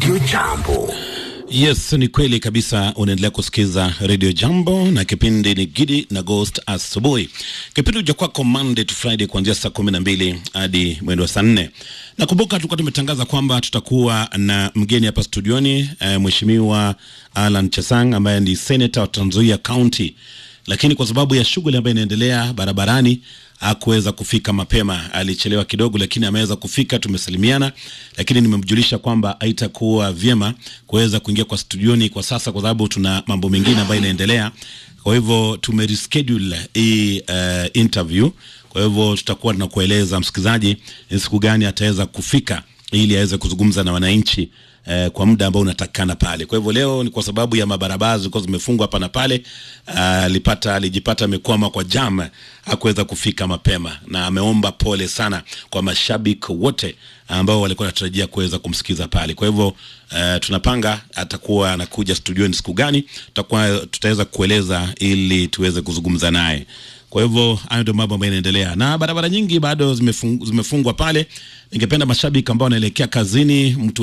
Radio Jambo. Yes, ni kweli kabisa. Unaendelea kusikiza Radio Jambo na kipindi ni Gidi na Ghost asubuhi. Kipindi huja kwako Monday to Friday kuanzia saa kumi na mbili hadi mwendo wa saa nne. Nakumbuka tulikuwa tumetangaza kwamba tutakuwa na mgeni hapa studioni eh, Mheshimiwa Alan Chesang ambaye ni senator wa Trans Nzoia County, lakini kwa sababu ya shughuli ambayo inaendelea barabarani hakuweza kufika mapema, alichelewa kidogo, lakini ameweza kufika. Tumesalimiana, lakini nimemjulisha kwamba haitakuwa vyema kuweza kuingia kwa studioni kwa sasa, kwa sababu tuna mambo mengine ambayo inaendelea. Kwa hivyo tumereschedule hii uh, interview. Kwa hivyo tutakuwa tunakueleza msikilizaji ni siku gani ataweza kufika ili aweze kuzungumza na wananchi eh, kwa muda ambao unatakikana pale. Kwa hivyo leo ni kwa sababu ya mabarabara zilikuwa zimefungwa hapa na pale, alipata uh, alijipata amekwama kwa jam, hakuweza kufika mapema, na ameomba pole sana kwa mashabiki wote ambao walikuwa wanatarajia kuweza kumsikiza pale. Kwa hivyo uh, tunapanga atakuwa anakuja studioni siku gani, tutakuwa tutaweza kueleza ili tuweze kuzungumza naye. Kwa hivyo hayo ndio mambo ambayo yanaendelea, na barabara nyingi bado zimefung, zimefungwa pale. Ningependa mashabiki ambao wanaelekea kazini mtu